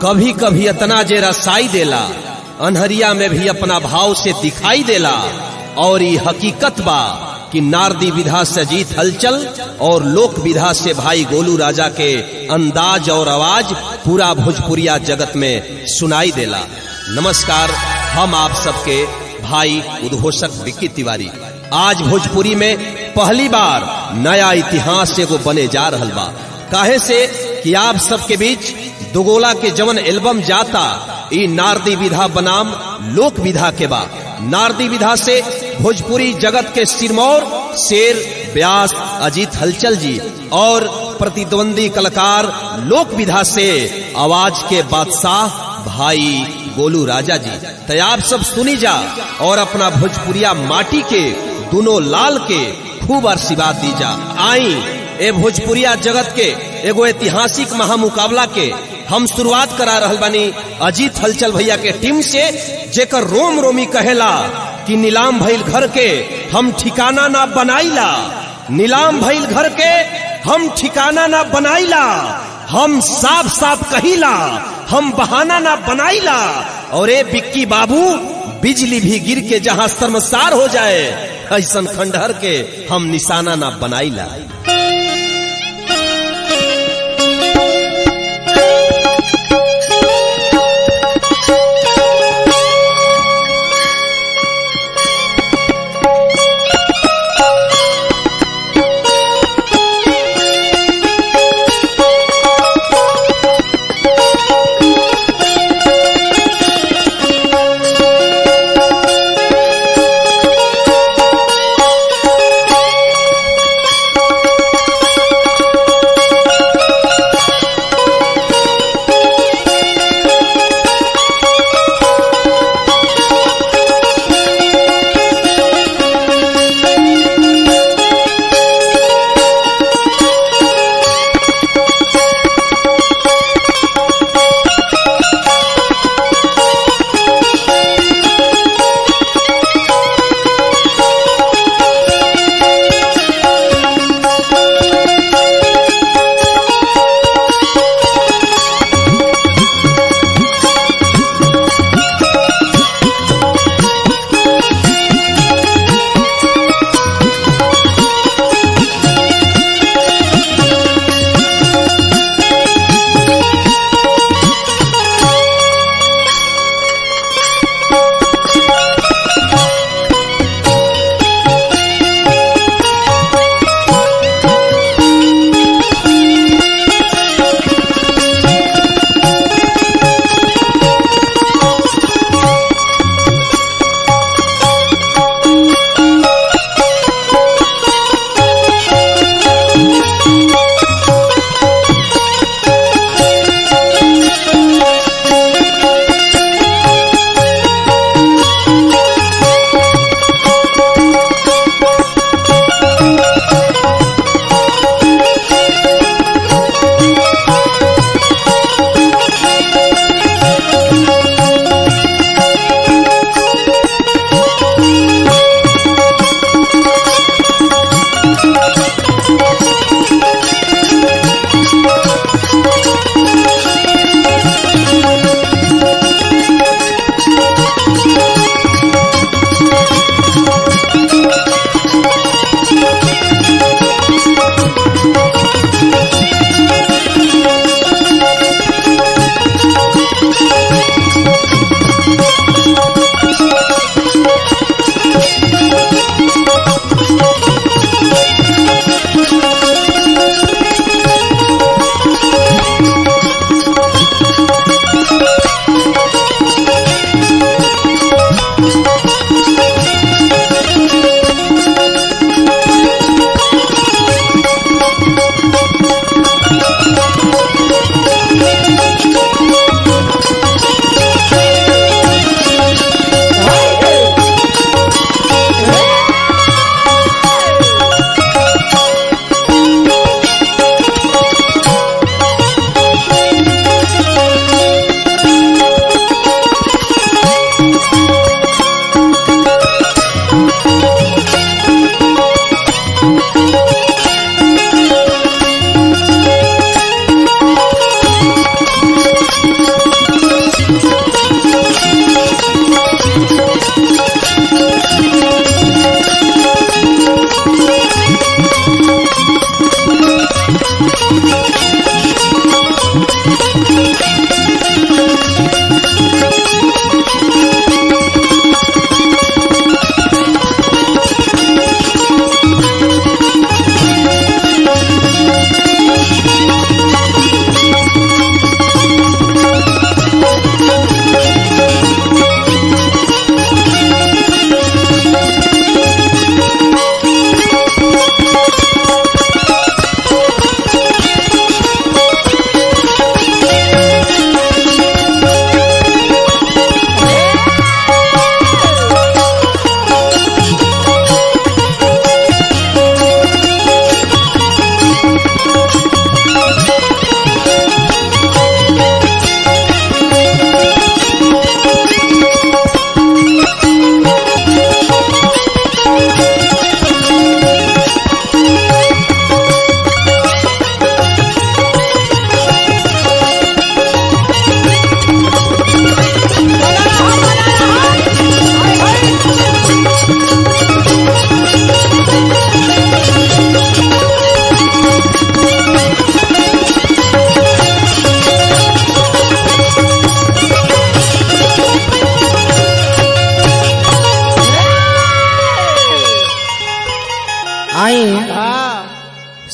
कभी कभी इतना जे रसाई देला अनहरिया में भी अपना भाव से दिखाई देला और ये हकीकत बा कि नारदी विधा से जीत हलचल और लोक विधा से भाई गोलू राजा के अंदाज और आवाज पूरा भोजपुरिया जगत में सुनाई देला नमस्कार हम आप सबके भाई उद्घोषक विक्की तिवारी आज भोजपुरी में पहली बार नया इतिहास एगो बने जा रहल बा काहे से कि आप सबके बीच दुगोला के जवन एल्बम जाता ई नारदी विधा बनाम लोक विधा के बा नारदी विधा से भोजपुरी जगत के सिरमौर शेर व्यास अजीत हलचल जी और प्रतिद्वंदी कलाकार लोक विधा से आवाज के बादशाह भाई गोलू राजा जी तो आप सब सुनी जा और अपना भोजपुरिया माटी के दोनों लाल के खूब आशीर्वाद दी जा आई ए भोजपुरिया जगत के एगो ऐतिहासिक महामुकाबला के हम शुरुआत करा रहल बानी अजीत हलचल भैया के टीम से जेकर रोम रोमी कहेला कि नीलाम भइल घर के हम ठिकाना ना बनाईला नीलाम भइल घर के हम ठिकाना ना बनाईला हम साफ साफ कहिला हम बहाना ना बनाईला और ए बिक्की बाबू बिजली भी गिर के जहां शर्मसार हो जाए ऐसन खंडहर के हम निशाना ना बनाईला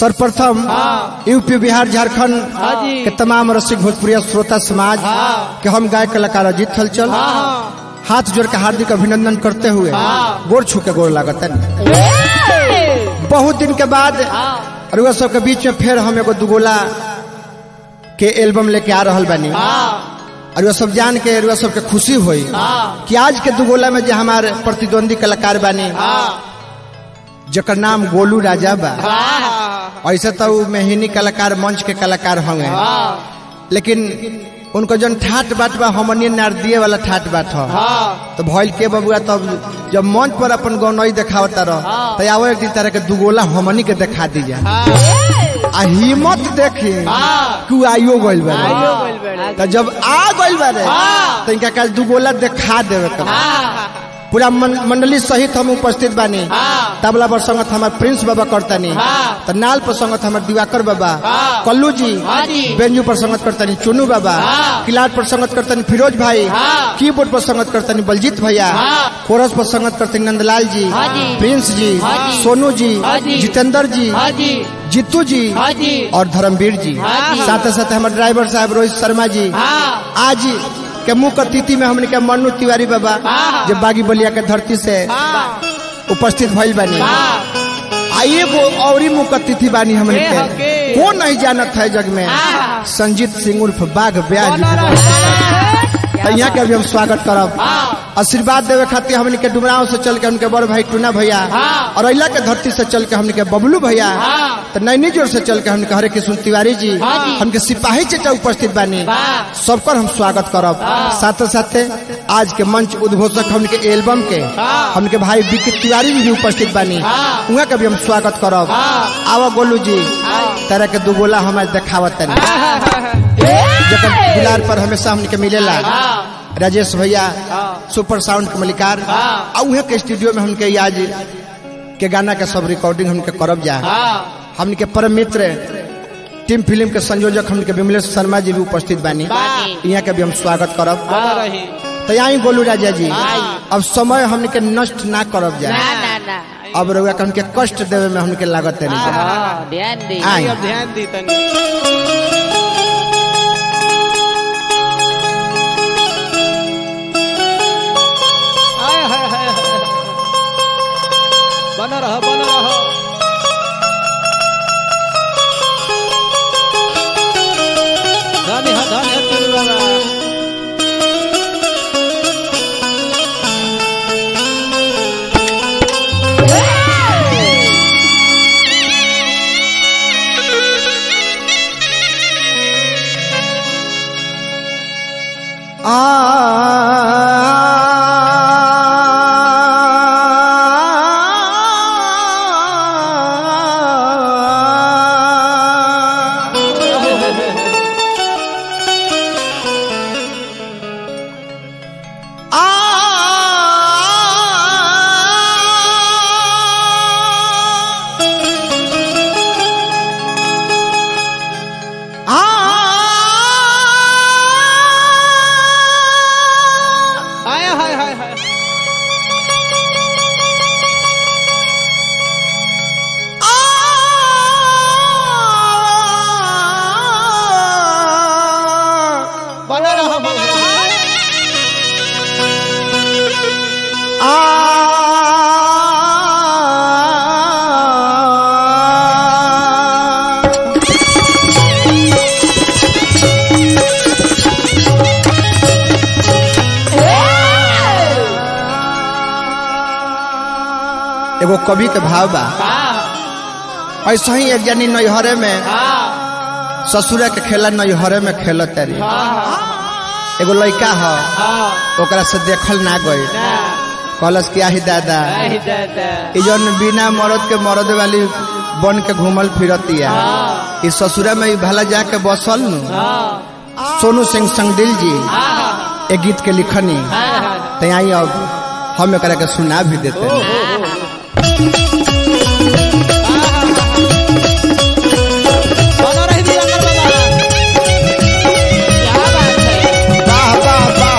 सर्वप्रथम हाँ। यूपी बिहार झारखंड हाँ जी। के तमाम रसिक भोजपुरी श्रोता समाज हाँ। के हम गायक कलाकार अजीत हलचल हाँ हाथ जोड़ के हार्दिक अभिनंदन करते हुए हाँ। गोर छू के गोर लागत बहुत दिन के बाद हाँ रुआ सबके बीच में फिर हम एगो दुगोला के एल्बम लेके आ रहल बानी हाँ और वह सब जान के रुआ सबके खुशी हुई हाँ कि आज के दुगोला में जो हमारे प्रतिद्वंदी कलाकार बानी हाँ जकर नाम गोलू राजा बा हाँ ऐसे तो उ मेहनी कलाकार मंच के कलाकार होंगे हाँ लेकिन उनको जन ठाट बाट बा हमनी नारदिए वाला ठाट बाट हो हाँ तो भइल के बबुआ तब जब मंच पर अपन गौनई देखावता रह हाँ। तो आओ एक दिन तरह के दुगोला हमनी के दिखा दीजिए आ हिम्मत देखी हाँ। कि उ आइयो गइल बा आइयो गइल बारे। तो जब आ गइल बारे हाँ। तो इनका कल दुगोला दिखा देवे के बा। हाँ पूरा मन- मंडली सहित हम उपस्थित बानी हाँ। तबला पर संगत हमार प्रिंस बाबा करतनी हाँ। तो नाल पर संगत हमार दिवाकर बाबा हाँ। कल्लू जी हाँ जी। बेंजू पर संगत करतनी चुनू बाबा हाँ। किलाट पर संगत करतनी फिरोज भाई हाँ। कीबोर्ड पर संगत करतनी बलजीत भैया हाँ। कोरस पर संगत करतनी नंदलाल जी हाँ जी। प्रिंस जी हाँ जी। सोनू जी हाँ जी। जितेंद्र जी हाँ जी जीतू जी हाँ जी और धर्मवीर जी हाँ जी। साथ साथ हमारे ड्राइवर साहब रोहित शर्मा जी हाँ आज के मुख अतिथि में हमने के मन्नू तिवारी बाबा हाँ। जो बागी बलिया के धरती से हाँ उपस्थित भइल बानी हाँ आइए वो और ही मुख अतिथि बानी हमने के के हके। कौन नहीं जानत है जग में हाँ। संजीत सिंह उर्फ बाघ ब्याज बना रहा। तो यहाँ के अभी हम स्वागत करब हाँ आशीर्वाद देवे खातिर हमने के डुमराव से चल के हमके बड़ भाई टूना भैया हाँ। और अला के धरती से चल के हमने के बबलू भैया हाँ। तो नैनी जोर से चल के हमने के हरे कृष्ण तिवारी जी हाँ जी। हमके सिपाही चचा उपस्थित बानी वाह। सबकर हम स्वागत करब हाँ। साथ साथे आज के मंच उद्घोषक हमके एल्बम के हाँ। हमके भाई विकी तिवारी जी भी उपस्थित बानी हाँ। उहाँ के भी हम स्वागत करब हाँ। आवा गोलू जी हाँ। तरह के दुगोला हमारे देखावत तनी जकर दुलार पर हमेशा हमके मिलेला हाँ राजेश भैया हाँ। सुपर साउंड के मलिकार हाँ। आ उहे के स्टूडियो में हमके आज के गाना के सब रिकॉर्डिंग हमके करब जा हाँ हमने के परम मित्र टीम फिल्म के संयोजक हमने के विमलेश शर्मा जी भी उपस्थित बानी बानी। यहाँ के भी हम स्वागत करब बना रही तो यहाँ गोलू राजा जी हाँ। अब समय हमने के नष्ट ना करब जा ना ना ना अब रउआ के हमके कष्ट देवे में हमके लागत है हाँ, ध्यान दे आई। अब ध्यान दी तनी आय हाय हाय हाय। बना रहा बना रहा धन्य है धन्य है चुनू बाबा आ आय हाय हाय हाय बना रहा बना रहा एगो कवि के भाव बा हाँ ऐसा ही एक जनी नैहरे में हाँ ससुरा के खेला नैहरे में खेलत तारी हाँ एगो लड़का ह हाँ ओकरा से देखल ना गई ना कहलस क्या ही दादा नहीं दादा ई जौन बिना मरद के मरद वाली बन के घूमल फिरतिया हाँ ई ससुरा में ई भला जाके बसल नु हाँ सोनू सिंह संगदिल जी हाँ ए गीत के लिखनी हाँ तो आई अब हम एकरा के सुना भी देते हैं बना रही दिलंगर बाबा क्या बात है वाह वाह वाह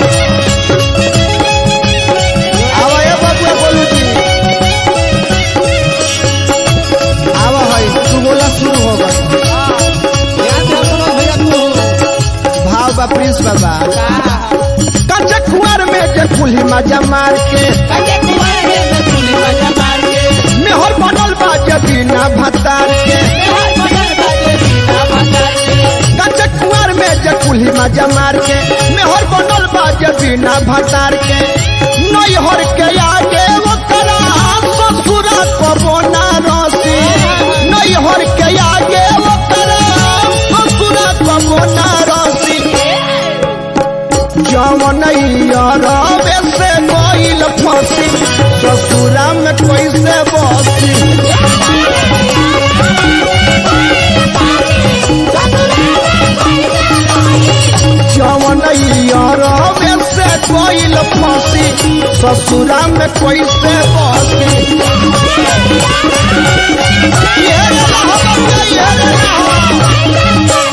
आवा ए बाबू बोलू जी आवा है तू बोला शुरू बा प्रिंस बाबा कच्चा कुआर में जे कुल्ही मजा मार के मेहर बनल बा जे बिना भतार के कच्चा कुआर में जे कुल्ही मजा मार के मेहर बनल बा जे बिना भतार के नैहर के आगे ओकरा ससुरा कबो ना रसी नैहर के आगे ओकरा ससुरा कबो ना रसी जवनैया से गईल फंसी ससुरा में कैसे बसी जवनैया से गईल फंसी ससुरा में कैसे बसी ये रे रहबा, ये रे रहबा।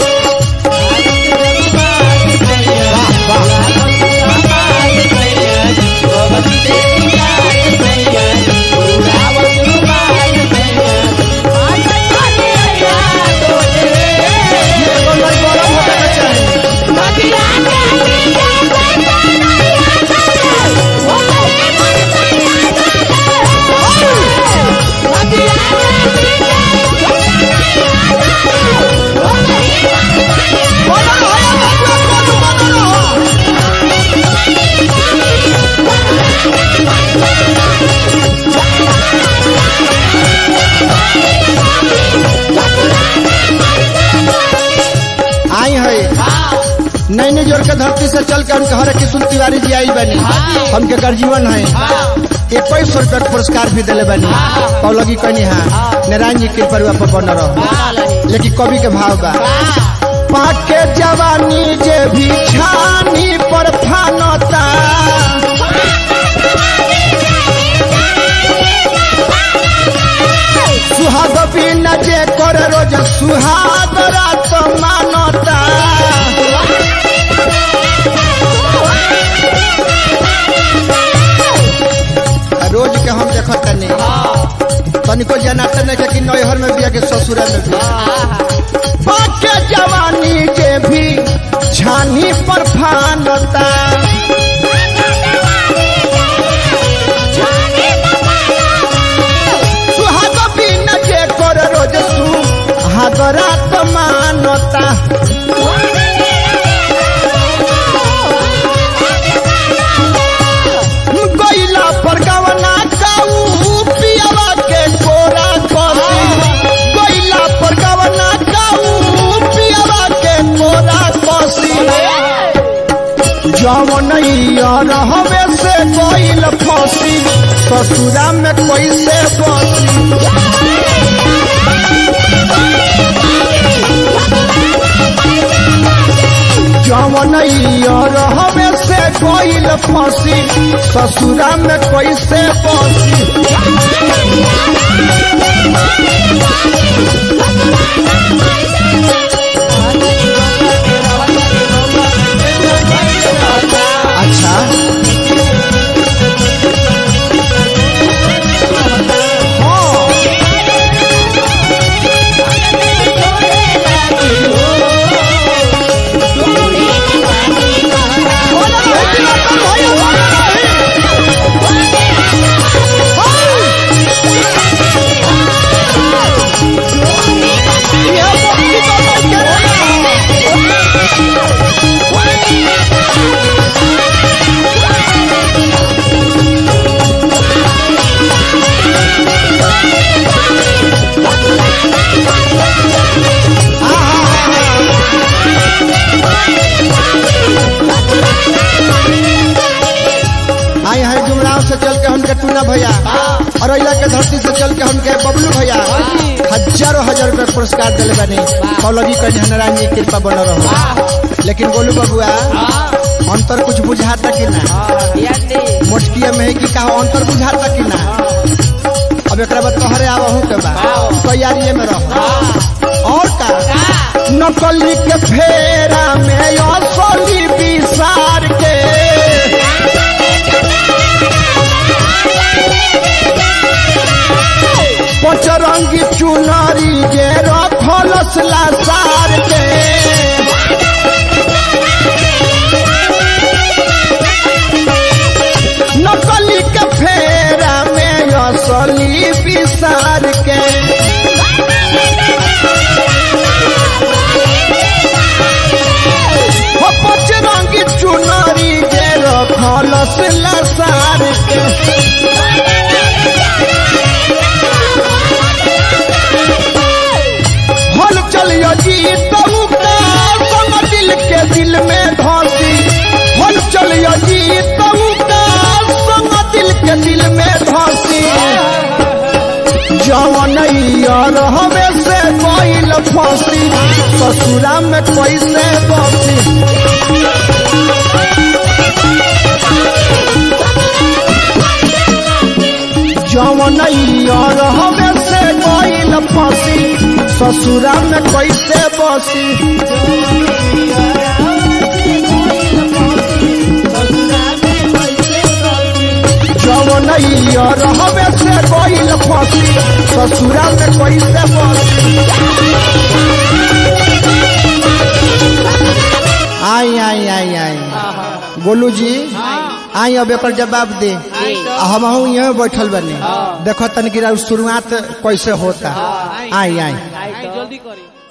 ये बंगाल गरम होने के चाही बना है बना बना बना आई है नैनी जोर के धरती से चल के हमके हरे किशुन तिवारी जी आई बनी हमके गर्जीवन है इक्कीस सौ रुपया के पुरस्कार भी दिले बनी पौलगी कहनी है नारायण जी के परिवार पर बन रहो लेकिन कवि के भाव बा पाके जवानी जे भी छानी पर फानता सुहाग बिना जे कर रोज सुहाग रात मानता रोज के हम देखत तनी तनिको जनाते नहीं कि नैहर में बिया के ससुरा में बिया बाके जवानी जे भी छानी पर फानता सुहाग बिना जे कर रोज सुहाग रात मानता गैला पर गवना काऊ पियावा के कोरा कसी गैला पर गवना काऊ पियावा के कोरा कसी जवनैया रहवे से गैल फसी ससुरा में कैसे बसी जवनैया रहवे से गैल फसी ससुरा में कैसे बसी अच्छा हाँ बोला है कि ना तुम भैया बोला है ये मुक्ति तो लगे आई है जुमराव से चल के हमके टूना भैया और अइला के धरती से चल के हमके बबलू भैया हजारों हजार रुपया के पुरस्कार दिले बनी पौलगी कह नारायण जी कृपा बन रहो लेकिन गोलू बबुआ अंतर कुछ बुझाता कि ना मोटकिया में है कि कहा अंतर बुझाता कि ना अब एक बाद तोहरे आवहू के बा तैयारी में रहो और का नकली के फेरा में असली विसार के पचरंगी चुनरी जे रखल सार के दिहलस लसार के हल चलियो जी तऊ का संग दिल के दिल में धसी हल चलियो जी तऊ का संग दिल के दिल में धसी जवन यार हमें से कोइल फंसी ससुरा में कैसे बसी जवन यार हमें से कोइल फंसी ससुरा में कैसे बसी जवन यार हमें से कोइल फंसी ससुरा में कैसे बसी आई आई आई आई गोलू जी आई अब एक जवाब दे हम यहाँ बैठल बनी देखो तनिक शुरुआत कैसे होता आई आई जल्दी करी